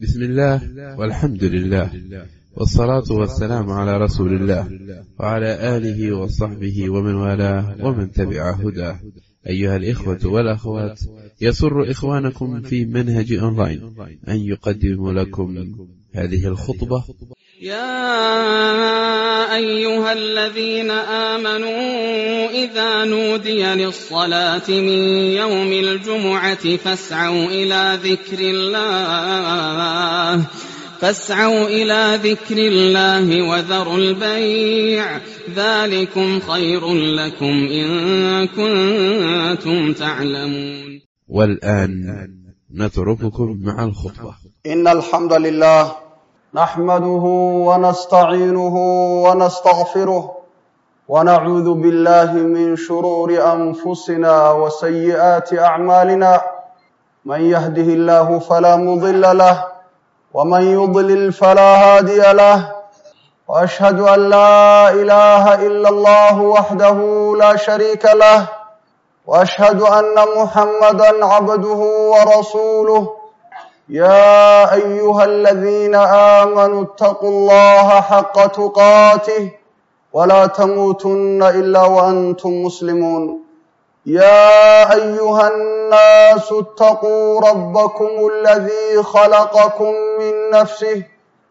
بسم الله والحمد لله والصلاة والسلام على رسول الله وعلى آله وصحبه ومن والاه ومن تبع هداه أيها الإخوة والأخوات يسر إخوانكم في منهج أونلاين أن يقدم لكم هذه الخطبة يا أيها الذين آمنوا إذا نودي للصلاة من يوم الجمعة فاسعوا إلى ذكر الله فاسعوا إلى ذكر الله وذروا البيع ذلكم خير لكم إن كنتم تعلمون والآن نترككم مع الخطبة إن الحمد لله نحمده ونستعينه ونستغفره ونعوذ بالله من شرور أنفسنا وسيئات أعمالنا من يهده الله فلا مضل له ومن يضلل فلا هادي له وأشهد أن لا إله إلا الله وحده لا شريك له وأشهد أن محمدا عبده ورسوله يا أيها الذين آمنوا اتقوا الله حق تقاته ولا تموتن إلا وأنتم مسلمون يا أيها الناس اتقوا ربكم الذي خلقكم من نفسه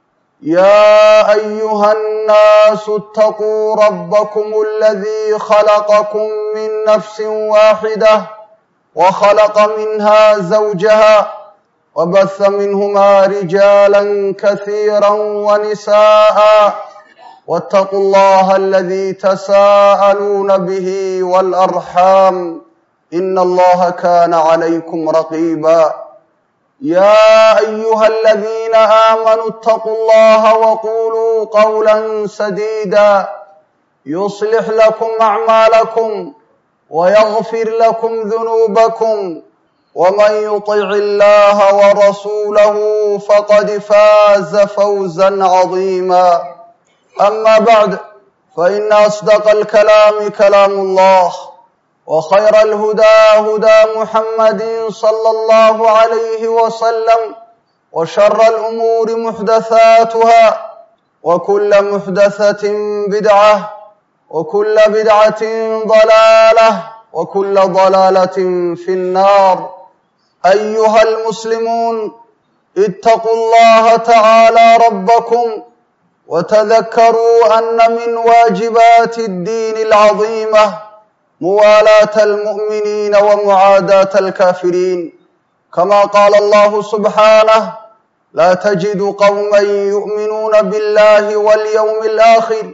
يا أيها الناس اتقوا ربكم الذي خلقكم من نفس واحدة وخلق منها زوجها وبث منهما رجالا كثيرا ونساء واتقوا الله الذي تساءلون به والأرحام إن الله كان عليكم رقيبا يا أيها الذين آمنوا اتقوا الله وقولوا قولا سديدا يصلح لكم أعمالكم ويغفر لكم ذنوبكم ومن يطع الله ورسوله فقد فاز فوزا عظيما أما بعد فإن أصدق الكلام كلام الله وخير الهدى هدى محمد صلى الله عليه وسلم وشر الأمور محدثاتها وكل محدثة بدعة وكل بدعة ضلالة وكل ضلالة في النار أيها المسلمون اتقوا الله تعالى ربكم وتذكروا أن من واجبات الدين العظيمة موالاة المؤمنين ومعاداة الكافرين كما قال الله سبحانه لا تجد قوما يؤمنون بالله واليوم الآخر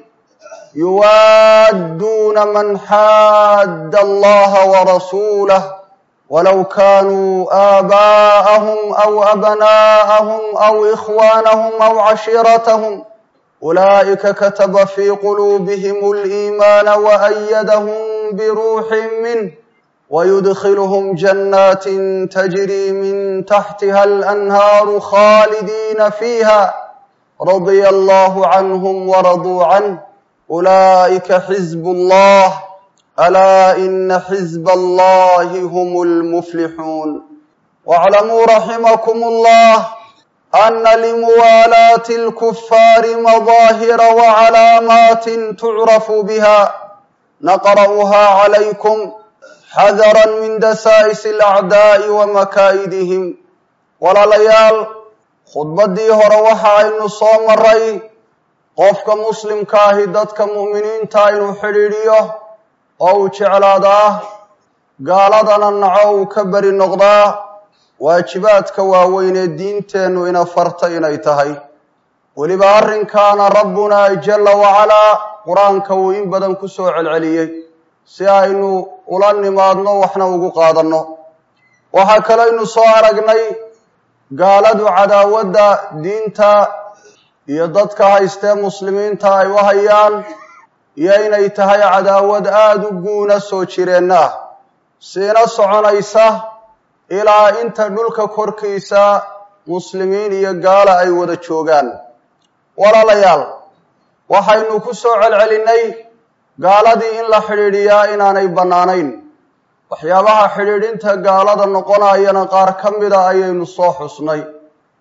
يوادون من حاد الله ورسوله ولو كانوا آباءهم أو أبناءهم أو إخوانهم أو عشيرتهم أولئك كتب في قلوبهم الإيمان وأيدهم بروح منه ويدخلهم جنات تجري من تحتها الأنهار خالدين فيها رضي الله عنهم ورضوا عنه أولئك حزب الله ألا إن حزب الله هم المفلحون واعلموا رحمكم الله أن لموالاة الكفار مظاهر وعلامات تعرف بها نقرأها عليكم حذرا من دسائس الأعداء ومكائدهم walaalayaal khudbaddii hore waxa aynu soo maray qofka muslimka ahi dadka mu'miniinta inuu xidhiidhiyo oo uu jeclaadaa gaaladana naco uu ka beri noqdaa waajibaadka waaweyn ee diinteennu ina farta inay tahay weliba arrinkaana rabbunaa jalla wacalaa qur-aanka uu in badan ku soo celceliyey si aynu ula nimaadno waxna ugu qaadanno waxaa kalaynu soo aragnay gaaladu cadaawadda diinta iyo dadka haystee muslimiinta ay u hayaan iyo inay tahay cadaawad aada u guuna soo jireenna ah siina soconaysa ilaa inta dhulka korkiisa muslimiin iyo gaala ay wada joogaan walaalayaal waxaynu ku soo celcelinnay gaaladii in la xidhiidhiyaa inaanay bannaanayn waxyaabaha xidhiidhinta gaalada noqonayana qaar ka mida ayaynu soo xusnay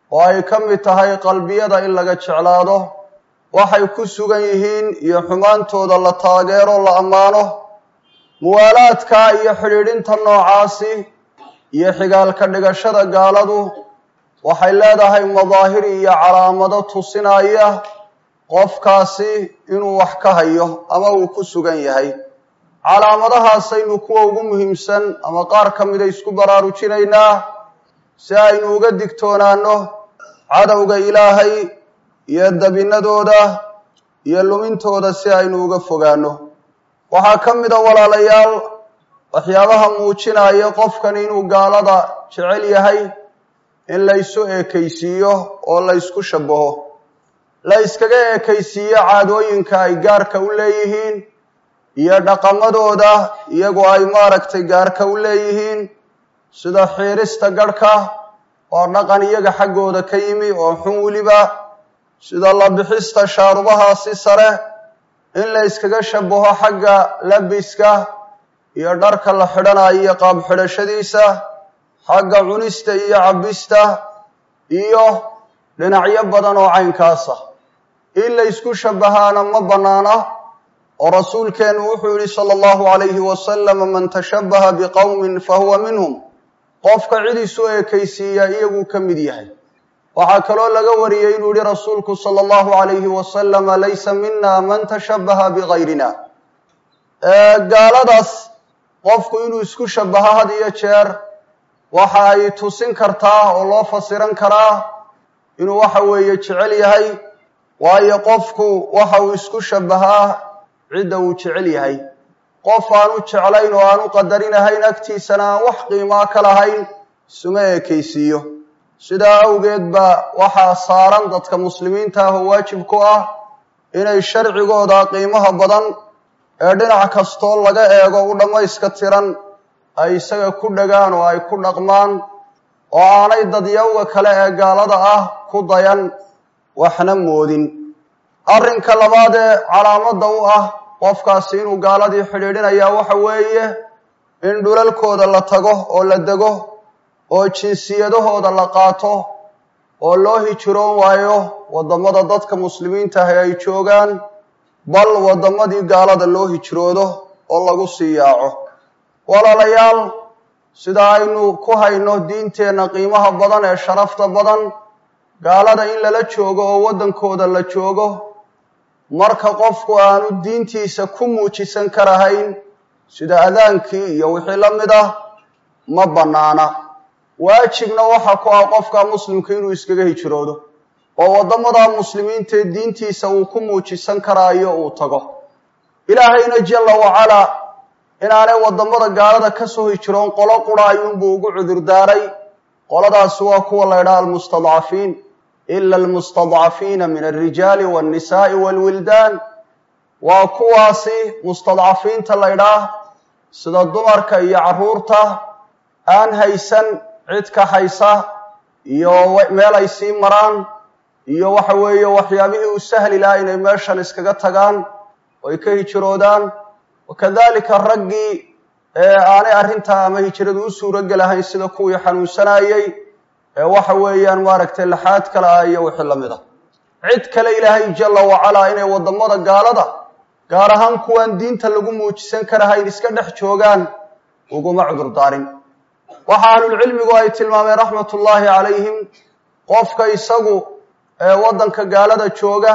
oo ay ka mid tahay qalbiyada in laga jeclaado waxay ku sugan yihiin iyo xumaantooda la taageero la ammaano muwaalaadka iyo xidhiidhinta noocaasi iyo xigaalka dhigashada gaaladu waxay leedahay madaahir iyo calaamado tusinaya qofkaasi inuu wax ka hayo ama uu ku sugan yahay calaamadahaasaynu kuwa ugu muhiimsan ama qaar ka mida isku baraarujinaynaa si aynu uga digtoonaano cadowga ilaahay iyo dabinadooda iyo lumintooda si aynu uga fogaano waxaa ka mida walaalayaal waxyaabaha muujinaya qofkan inuu gaalada jecel yahay in laysu eekaysiiyo oo laysku shabaho la yskaga eekaysiiyo caadooyinka ay gaarka u leeyihiin iyo dhaqamadooda iyagoo ay maaragtay gaarka u leeyihiin sida xiirista garhka oo dhaqan iyaga xaggooda ka yimi oo xun weliba sida la bixista shaarubahaasi sare in la yskaga shabaho xagga labiska iyo dharka la xidhanayo iyo qaab xidhashadiisa xagga cunista iyo cabbista iyo dhinacyo badan oo caynkaasa in la ysku shabahaana ma bannaana oo rasuulkeennu wuxuu yihi sala allahu calayhi wasalam man tashabbaha biqowmin fahuwa minhum qofka cid isu eekaysiiya iyaguu ka mid yahay waxaa kaloo laga wariyey inuu yihi rasuulku sala allahu calayhi wasalama laysa mina man tashabbaha bigayrina gaaladaas qofku inuu isku shabaho had iyo jeer waxa ay tusin kartaa oo loo fasiran karaa inuu waxa weeye jecel yahay waayo qofku waxa uu isku shabahaa cidda uu jecel yahay qof aanu jeclayn oo aanu qadarinahayn agtiisana aan wax qiimaa ka lahayn isuma eekaysiiyo sidaa awgeed baa waxaa saaran dadka muslimiinta ah oo waajib ku ah inay sharcigooda qiimaha badan ee dhinac kastoo laga eego u dhammayska tiran ay isaga ku dhagaan oo ay ku dhaqmaan oo aanay dadyawga kale ee gaalada ah ku dayan waxna moodin arrinka labaad ee calaamadda u ah qofkaasi inuu gaaladii xidhiidhinayaa waxa weeye in dhulalkooda la tago oo la dego oo jinsiyadahooda la qaato oo loo hijiroon waayo waddamada dadka muslimiinta ahi ay joogaan bal waddamadii gaalada loo hijroodo oo lagu sii yaaco walaalayaal sida aynu ku hayno diinteenna qiimaha badan ee sharafta badan gaalada in lala joogo oo waddankooda la joogo marka qofku aanu diintiisa ku muujisan karahayn sida adaankii iyo wixii la mid ah ma bannaana waajibna waxa ku ah qofka muslimka inuu iskaga hijroodo oo waddamada muslimiintaee diintiisa uu ku muujisan karaayo uu tago ilaahayna jalla wacalaa inaanay waddamada gaalada ka soo hijroon qolo qura ayuunbuu ugu cudurdaaray qoladaasi waa kuwa la ydhaha almustadcafiin ila almustadcafiina min alrijaali walnisaai walwildaan waa kuwaasi mustadcafiinta la ydhaah sida dumarka iyo carruurta aan haysan cid ka haysa iyo meel ay sii maraan iyo waxa weeye waxyaabihii u sahli lahaa inay meeshan iskaga tagaan oy ka hijroodaan wakadalika raggii ee aanay arrintaa ama hijradu u suurogelahayn sida kuwii xanuunsanayey ee waxa weeyaan maaragtay laxaad kale ah iyo wixii la mid a cid kale ilaahay jalla wacalaa inay waddamada gaalada gaar ahaan kuwaan diinta lagu muujisan karahayn iska dhex joogaan uguma cudurdaarin waxa ahlulcilmigu ay tilmaameen raxmatullaahi calayhim qofka isagu ee waddanka gaalada jooga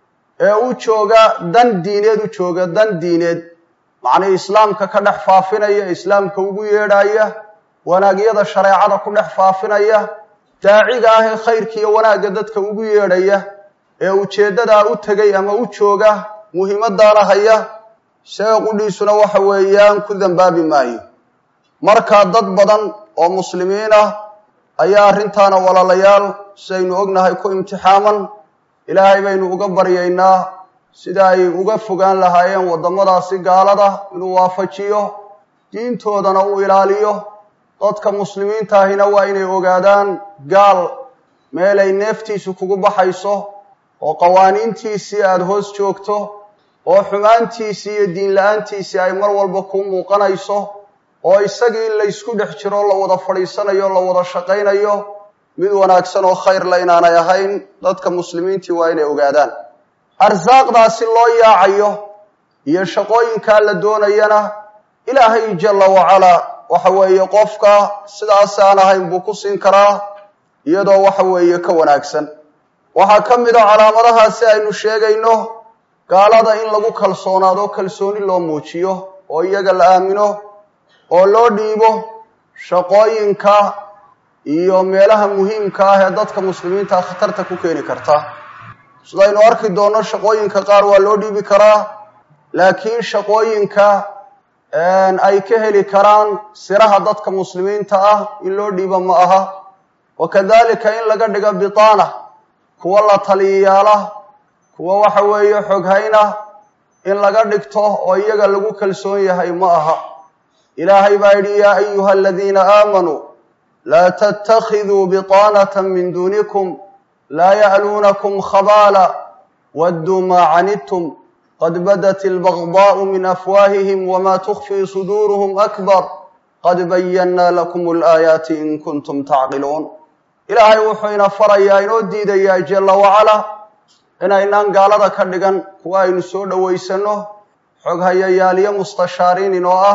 ee u jooga dan diineed u jooga dan diineed macnii islaamka ka dhex faafinaya islaamka ugu yeedhaya wanaagyada shareecada ku dhex faafinaya daaciga ah ee khayrka iyo wanaagga dadka ugu yeedhaya ee ujeeddadaa u tegay ama u jooga muhiimadaana haya isaga qudhiisuna waxa weeyaan ku dambaabi maayo markaa dad badan oo muslimiin ah ayaa arrintaana walaalayaal sidaynu ognahay ku imtixaaman ilaahay baynu uga baryaynaa sida ay uga fogaan lahaayeen waddamadaasi gaalada inuu waafajiyo diintoodana uu ilaaliyo dadka muslimiinta ahina waa inay ogaadaan gaal meelay neeftiisu kugu baxayso oo qawaaniintiisii aada hoos joogto oo xumaantiisii iyo diin la-aantiisii ay mar walba kuu muuqanayso oo isagii laysku dhex jiro la wada fadhiisanayo la wada shaqaynayo mid wanaagsan oo khayr la inaanay ahayn dadka muslimiintii waa inay ogaadaan arsaaqdaasi loo yaacayo iyo shaqooyinkaa la doonayana ilaahay jalla wacalaa waxa weeye qofka sidaas aan ahayn buu ku siin karaa iyadoo waxa weeye ka wanaagsan waxaa ka mid a calaamadahaasi aynu sheegayno gaalada in lagu kalsoonaado kalsooni loo muujiyo oo iyaga la aamino oo loo dhiibo shaqooyinka iyo meelaha muhiimka ah ee dadka muslimiinta khatarta ku keeni karta sidaynu arki doonno shaqooyinka qaar waa loo dhiibi karaa laakiin shaqooyinka ay ka heli karaan siraha dadka muslimiinta ah in loo dhiibo ma aha wa kadalika in laga dhigo bitaana kuwa la taliyayaala kuwa waxa weeye xoghayna in laga dhigto oo iyaga lagu kalsoon yahay ma aha ilaahay baa yidhi yaa ayuha aladiina aamanuu laa tattakhiduu bitaanata min duunikum laa ya'luunakum khabaala wadduu maa canidtum qad badat albagdaa'u min afwaahihim wma tukfii suduuruhum akbar qad bayannaa lakum alaayaati in kuntum tacqiluun ilaahay wuxuu ina farayaa inoo diidayaa jalla wacala inaynaan gaalada ka dhigan kuwa aynu soo dhowaysanno xoghayayaaliyo mustashaariin inoo ah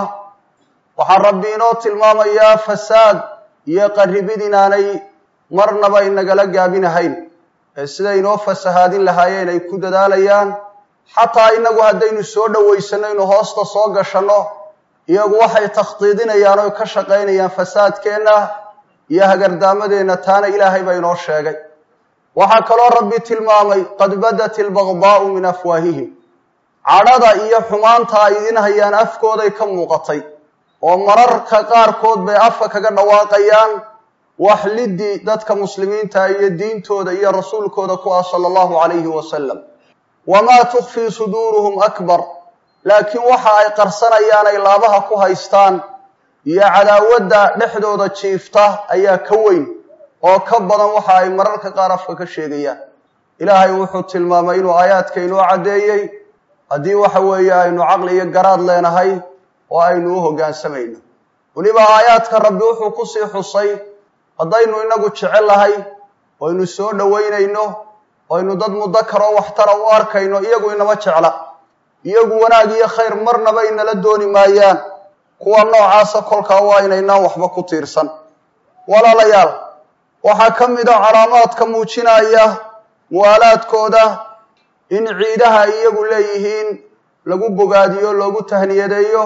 waxaa rabbi inoo tilmaamayaa fasaad iyo qarribid inaanay marnaba inagala gaabinahayn ee siday inoo fasahaadin lahaayeen ay ku dadaalayaan xataa innagu haddaynu soo dhowaysanno inu hoosta soo gashanno iyagu waxay takhdiidinayaan oo ka shaqaynayaan fasaadkeenna iyo hagardaamadeenna taana ilaahay baa inoo sheegay waxaa kaloo rabbi tilmaamay qad badat albagdaa'u min afwaahihim cadhada iyo xumaanta ay idin hayaan afkooday ka muuqatay oo mararka qaarkood bay afka kaga dhawaaqayaan wax liddi dadka muslimiinta iyo diintooda iyo rasuulkooda ku ah sala allahu calayhi wasalam wamaa tukfii suduuruhum akbar laakiin waxa ay qarsanayaan ay laabaha ku haystaan iyo cadaawadda dhexdooda jiifta ayaa ka weyn oo ka badan waxa ay mararka qaar afka ka sheegayaan ilaahay wuxuu tilmaamay inuu aayaadka inoo caddeeyey haddii waxa weeye aynu caqli iyo garaad leenahay oo aynu u hoggaansamayno weliba aayaadka rabbi wuxuu kusii xusay haddaynu inagu jecel lahay oynu soo dhowaynayno oynu dad mudakaroo waxtara u arkayno iyagu inama jecla iyagu wanaag iyo khayr marnaba inala dooni maayaan kuwa noocaasa kolkaa waa inaynaan waxba ku tiirsan walaalayaal waxaa ka mid a calaamaadka muujinaya muwaalaadkooda in ciidaha ay iyagu leeyihiin lagu bogaadiyo loogu tahniyadeeyo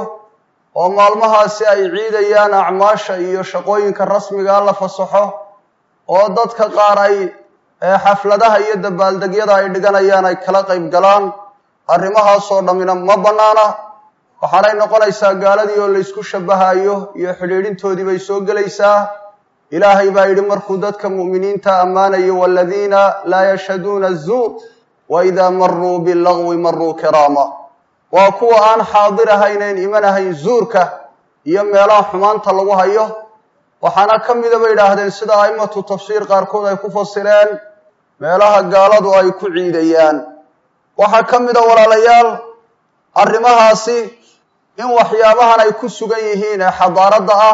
oo maalmahaasi ay ciidayaan acmaasha iyo shaqooyinka rasmigaa la fasaxo oo dadka qaar ay xafladaha iyo dabaaldegyada ay dhiganayaan ay kala qayb galaan arrimahaasoo dhammina ma bannaana waxaanay noqonaysaa gaaladii oo laysku shabahayo iyo xidhiidhintoodii bay soo gelaysaa ilaahay baa yidhi markuu dadka mu'miniinta ammaanayo waladiina laa yashhaduuna azuur wa idaa maruu bilagwi maruu kiraama waa kuwa aan xaadir ahaynayn iman ahayn zuurka iyo meelaha xumaanta lagu hayo waxaana ka mida bay idhaahdeen sida a'immatu tafsiir qaarkood ay ku fasireen meelaha gaaladu ay ku ciidayaan waxaa ka mida walaalayaal arrimahaasi in waxyaabahan ay ku sugan yihiin ee xadaaradda ah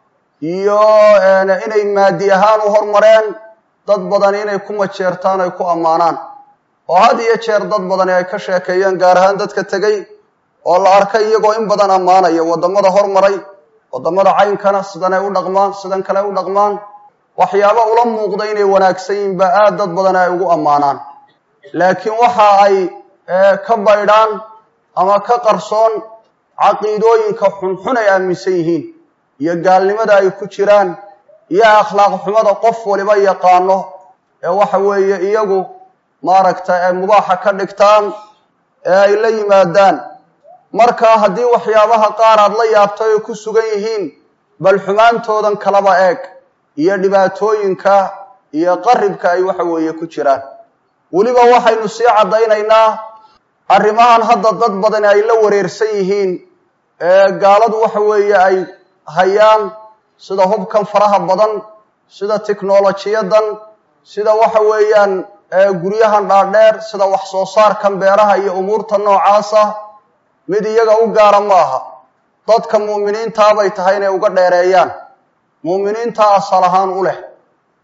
iyo inay maadi ahaan u hormareen dad badani inay ku majeertaan ay ku ammaanaan oo had iyo jeer dad badani ay ka sheekeeyeen gaar ahaan dadka tegey oo la arkay iyagoo in badan ammaanaya waddamada hormaray waddamada caynkana sidanay u dhaqmaan sidan kale u dhaqmaan waxyaaba ula muuqda inay wanaagsan yihiin baa aad dad badan ay ugu ammaanaan laakiin waxa ay ka baydhaan ama ka qarsoon caqiidooyinka xunxun ay aaminsan yihiin iyo gaalnimada ay ku jiraan iyo akhlaaq xumada qof waliba yaqaano ee waxa weeye iyagu maaragta ee mubaaxa ka dhigtaan ee ay la yimaadaan markaa haddii waxyaabaha qaar aad la yaabtay ay ku sugan yihiin bal xumaantoodan kalaba eeg iyo dhibaatooyinka iyo qaribka ay waxa weeye ku jiraan weliba waxaynu sii caddaynaynaa arrimahan hadda dad badani ay la wareersan yihiin ee gaaladu waxa weeye ay hayaan sida hubkan faraha badan sida tiknolojiyadan sida waxa weeyaan guryahan dhaadheer sida wax soo saarkan beeraha iyo umuurta noocaasa mid iyaga u gaara ma aha dadka mu'miniintaabay tahay inay uga dheereeyaan mu'miniinta asal ahaan u leh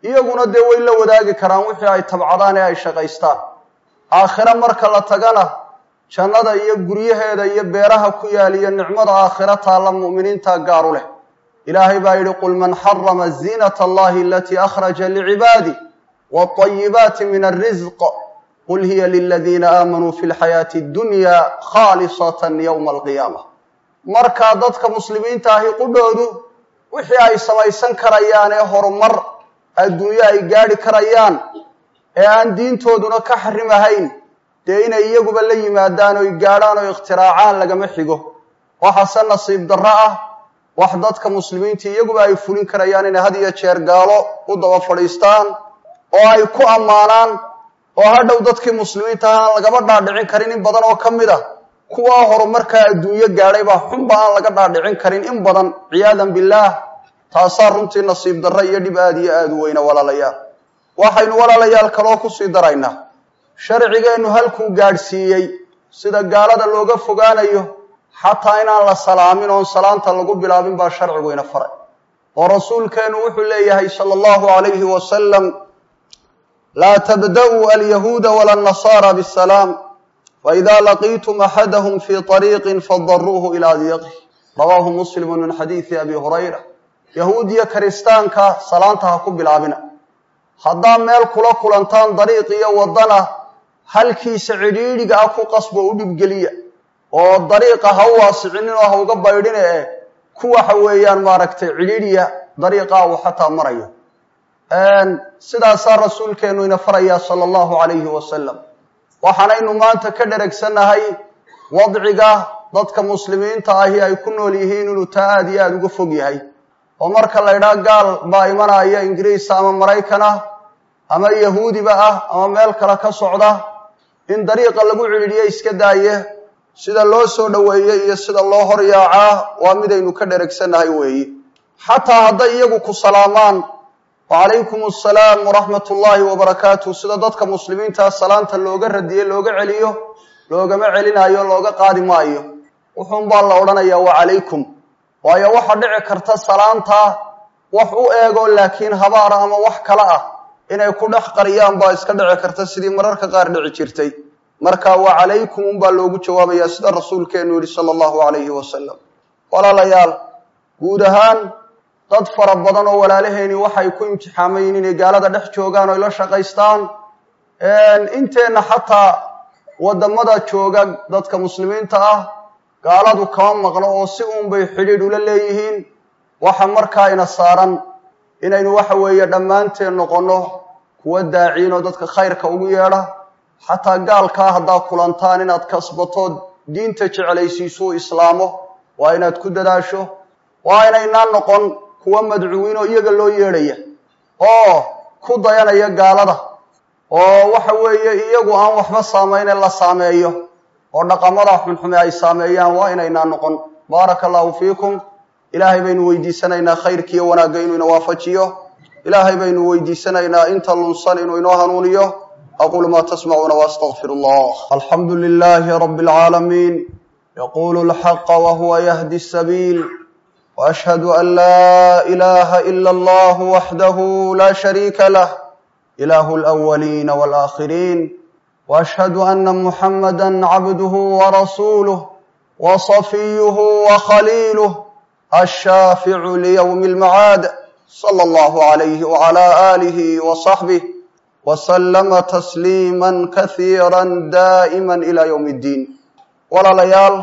iyaguna dee way la wadaagi karaan wixii ay tabcadaan ee ay shaqaystaan aakhire marka la tagana jannada iyo guryaheeda iyo beeraha ku yaal iyo nicmada aakhiro taalla mu'miniinta gaaru leh ilaahay baa yidhi qul man xarama ziinata allahi alatii akhraja licibaadi waalayibaati min alrisq qul hiya liladiina aamanuu fi lxayaati addunya khaalisatan yowma alqiyaama markaa dadka muslimiinta ahi qudhoodu wixii ay samaysan karayaan ee horumar adduunyo ay gaadhi karayaan ee aan diintooduna ka xarimahayn dee inay iyaguba la yimaadaan oy gaadhaan oo ikhtiraacaan lagama xigo waxaase nasiib darro ah wax dadka muslimiinta iyaguba ay fulin karayaan inay had iyo jeer gaalo u daba fadhiistaan oo ay ku ammaanaan oo hadhow dadkii muslimiinta ah aan lagaba dhaadhicin karin in badan oo ka mid ah kuwaa horumarkaa adduunyo gaadhay baa xunba aan laga dhaadhicin karin in badan ciyaadan billaah taasaa runtii nasiib darro iyo dhib aada iyo aada u weyna walaalayaal waxaynu walaalayaal kaloo kusii daraynaa sharcigeennu halkuu gaadhsiiyey sida gaalada looga fogaanayo xataa inaan la salaamin oon salaanta lagu bilaabin baa sharcigu ina faray oo rasuulkeennu wuxuu leeyahay sala allahu calayhi wasalam laa tabda'uu alyahuuda wala annasaara bisalaam faida laqiitum axadahum fii طariiqin fadaruuhu ilaa diiqih rawaahu muslimu min xadiidi abi hurayra yahuud iyo kiristaanka salaanta ha ku bilaabina haddaa meel kula kulantaan dariiq iyo waddana halkiisa cidhiidhiga ah ku qasbo u dhibgeliya oo dariiqa ha u waasicinin oo ha uga baydhine eh ku waxa weeyaan maaragtay cidhiidhiya dariiqaa uu xataa marayo sidaasaa rasuulkeennu ina farayaa sala allahu calayhi wasalam waxaanaynu maanta ka dheregsannahay wadciga dadka muslimiinta ahi ay ku nool yihiin inuu taa aada iyo aada uga fog yahay oo marka la ydhaha gaal baa imanaya ingiriisa ama maraykan ah ama yahuudiba ah ama meel kale ka socda in dariiqa lagu cidhiidhiye iska daaye sida loo soo dhoweeyey iyo sida loo horyaacaa waa midaynu ka dheregsannahay weeye xataa hadday iyagu ku salaamaan wacalaykum assalaam waraxmat ullaahi wabarakaatuh sida dadka muslimiintaa salaanta looga radiye looga celiyo loogama celinayo looga qaadi maayo wuxuunbaa la odhanayaa wacalaykum waayo waxa dhici karta salaanta wax u eego laakiin habaara ama wax kale ah inay ku dhex qariyaan baa iska dhici karta sidii mararka qaar dhici jirtay marka wacalaykum unbaa loogu jawaabayaa sida rasuulkeenu yihi sala allahu calayhi wasalam walaalayaal guud ahaan dad fara badan oo walaalaheeni waxay ku imtixaamayiin inay gaalada dhex joogaan oo ay la shaqaystaan inteenna xataa waddamada jooga dadka muslimiinta ah gaaladu kama maqno oo si uunbay xidhiidh ula leeyihiin waxa markaa ina saaran inaynu waxa weeye dhammaanteen noqonno kuwa daaciin oo dadka khayrka ugu yeedha xataa gaalkaa haddaa kulantaan inaad kasbatood diinta jeclaysiisuu islaamo waa inaad ku dadaasho waa inaynaan noqon kuwa madcuwiin oo iyaga loo yeedhaya oo ku dayanaya gaalada oo waxa weeye iyagu aan waxba saameyne la saameeyo oo dhaqamada xunxume ay saameeyaan waa inaynaan noqon baaraka allahu fiikum ilaahay baynu weydiisanaynaa khayrkiiyo wanaagga inuu ina waafajiyo ilaahay baynu weydiisanaynaa inta lunsan inuu inoo hanuuniyo aquulu maa tasmacuuna waastaqfir allah alxamdu lilaahi rabbi alcaalamiin yaqulu lxaqa wahuwa yahdi sabiil واشهد ان لا اله الا الله وحده لا شريك له اله الاولين والاخرين واشهد ان محمدا عبده ورسوله وصفيه وخليله الشافع ليوم المعاد صلى الله عليه وعلى اله وصحبه وسلم تسليما كثيرا دائما الى يوم الدين ولا ليال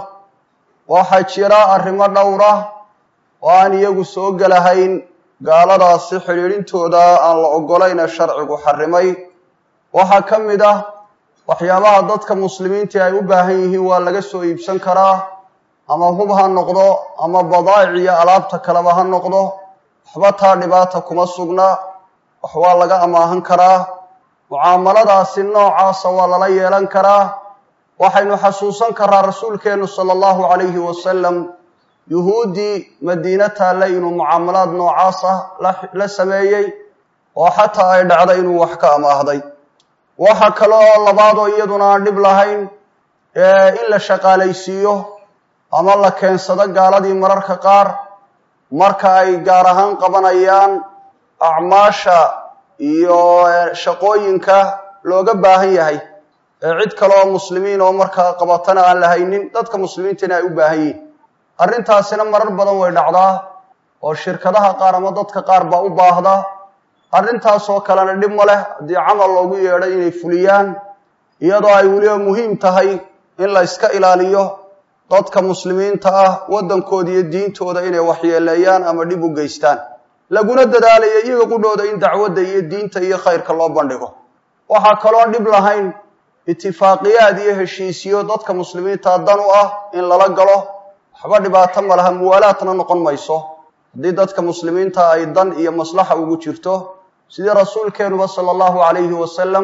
وحجرا الرمى دوره oo aan iyagu soo gelahayn gaaladaasi xidhiidhintooda aan la ogolayne sharcigu xarimay waxaa ka mid ah waxyaabaha dadka muslimiinta ay u baahan yihiin waa laga soo iibsan karaa ama hub ha noqdo ama badaa'ic iyo alaabta kaleba ha noqdo waxba taa dhibaata kuma sugna wax waa laga amaahan karaa mucaamaladaasi noocaasa waa lala yeelan karaa waxaynu xasuusan karaa rasuulkeennu sala allahu calayhi wasalam yuhuuddii madiina taalla inuu mucaamalaad noocaas ah la sameeyey oo xataa ay dhacday inuu wax ka amaahday waxa kale oo labaadoo iyaduna aan dhib lahayn in la shaqaalaysiiyo ama la keensado gaaladii mararka qaar marka ay gaar ahaan qabanayaan acmaasha iyo shaqooyinka looga baahan yahay ee cid kale oo muslimiin oo markaa qabatana aan la haynin dadka muslimiintana ay u baahan yihin arrintaasina marar badan way dhacdaa oo shirkadaha qaar ama dadka qaar baa u baahda arrintaasoo kalena dhib ma leh haddii camal loogu yeedhay inay fuliyaan iyadoo ay weliba muhiim tahay in la iska ilaaliyo dadka muslimiinta ah waddankooda iyo diintooda inay waxyeeleeyaan ama dhib u geystaan laguna dadaalayo iyaga qudhooda in dacwadda iyo diinta iyo khayrka loo bandhigo waxaa kaloon dhib lahayn itifaaqiyaad iyo heshiisyo dadka muslimiinta dan u ah in lala galo waxba dhibaato ma laha muwaalaadna noqon mayso haddii dadka muslimiinta ay dan iyo maslaxa ugu jirto sidii rasuulkeenuba sala allahu calayhi wasalam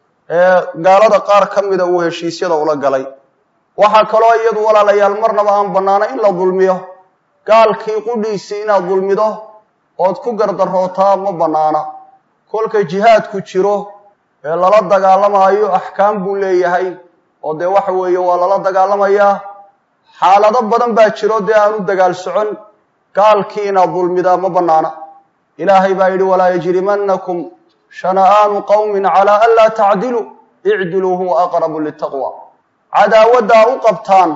ee gaalada qaar ka mida uu heshiisyada ula galay waxaa kaloo iyadu walaalayaal marnaba aan bannaana in la dulmiyo gaalkii qudhiisii inaad dulmido ood ku gardarootaa ma bannaana kolka jihaadku jiro ee lala dagaalamaayo axkaam buu leeyahay oo dee waxa weeye waa lala dagaalamayaa xaalado badan baa jiro dee aan u dagaal socon gaalkii inaad dulmidaa ma bannaana ilaahay baa yidhi walaa yajrimannakum shana'aanu qowmin calaa an laa tacdiluu icdiluu huwa aqrabu litaqwa cadaawaddaa u qabtaan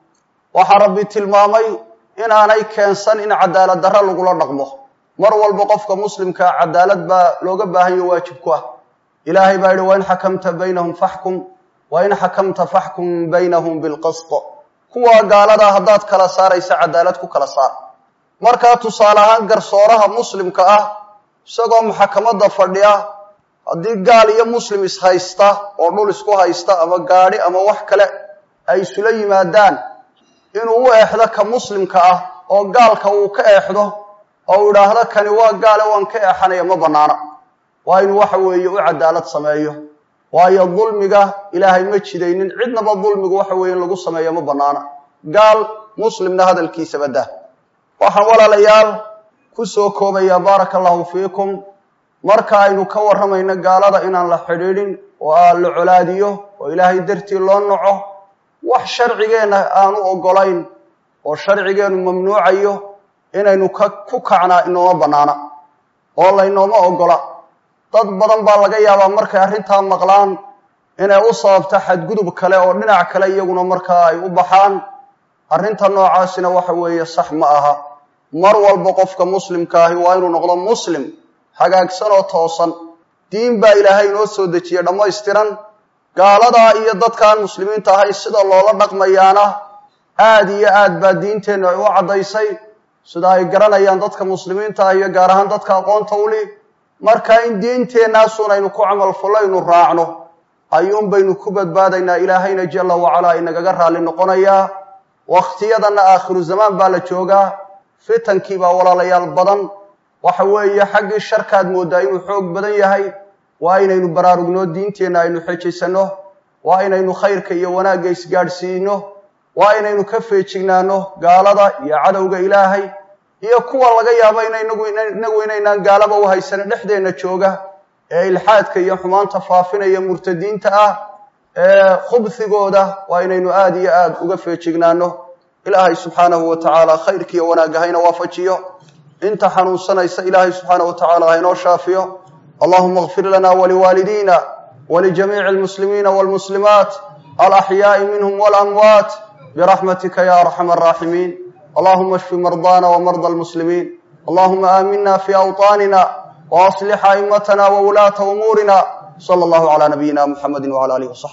waxaa rabbi tilmaamay inaanay keensan in cadaalad darra lagula dhaqmo mar walba qofka muslimkaa cadaalad baa looga baahanyo waajib ku ah ilaahay baa yidhi wain xakamta baynahum faxkum wain xakamta faxkum baynahum bilqist kuwa gaaladaa haddaad kala saaraysa cadaalad ku kala saar markaa tusaale ahaan garsooraha muslimka ah isagoo maxakamadda fadhiya haddii gaal iyo muslim ishaysta oo dhul isku haysta ama gaadhi ama wax kale ay isula yimaadaan inuu u eexdo ka muslimka ah oo gaalka uu ka eexdo oo uu idhaahdo kani waa gaale waan ka eexanaya ma bannaana waa inuu waxa weeye u cadaalad sameeyo waayo dulmiga ilaahay ma jidaynin cidnaba dulmigu waxa weeye in lagu sameeyo ma bannaana gaal muslimna hadalkiisa baddah waxaan walaalayaal ku soo koobayaa baaraka allahu fiikum marka aynu ka warramayno gaalada inaan la xidhiidhin oo aan la colaadiyo oo ilaahay dartii loo naco wax sharcigeenna aanu oggolayn oo sharcigeennu mamnuucayo inaynu ka ku kacnaa inooma bannaana oo laynooma oggola dad badan baa laga yaabaa markay arrintaa maqlaan inay u sababto xadgudub kale oo dhinac kale iyaguna markaa ay u baxaan arrinta noocaasina waxa weeye sax ma aha mar walba qofka muslimka ahi waa inuu noqdo muslim hagaagsan oo toosan diin baa ilaahay inoo soo dejiyey dhammaystiran gaaladaa iyo dadkaan muslimiinta ahay sida loola dhaqmayaana aad iyo aad baa diinteennu ay u caddaysay sida ay garanayaan dadka muslimiinta ah iyo gaar ahaan dadka aqoonta uli marka in diinteennaasuun aynu ku camal fullaynu raacno ayuun baynu ku badbaadaynaa ilaahayna jalla wacalaa inagaga raalli noqonayaa wakhtiyadanna aakhiru zamaan baa la joogaa fitankii baa walaalayaal badan waxa weeye xaggii sharkaad mooddaa inuu xoog badan yahay waa inaynu baraarugno diinteenna aynu xejaysanno waa inaynu khayrka iyo wanaagga isgaadhsiino waa inaynu ka feejignaano gaalada iyo cadowga ilaahay iyo kuwa laga yaabo inainagu inagu inaynaan gaalaba u haysano dhexdeenna jooga ee ilxaadka iyo xumaanta faafinaya murtadiinta ah ee khubhigooda waa inaynu aada iyo aada uga feejignaano ilaahay subxaanahu wa tacaala khayrka iyo wanaagga hayna waafajiyo inta xanuunsanaysa ilaahay subxaanahu wa tacaala haynoo shaafiyo allahuma اغfir lana waliwaalidina walijamiici اlmuslimiina wاlmuslimaat alaxyaaءi minhm wاlamwaat برحمتك يا أرحم الراحمين اللهم اشف مرضانا ومرضى المسلمين اللهم آمنا في أوطاننا وأصلح أئمتنا وولاة أمورنا صلى الله على نبينا محمد وعلى آله وصحبه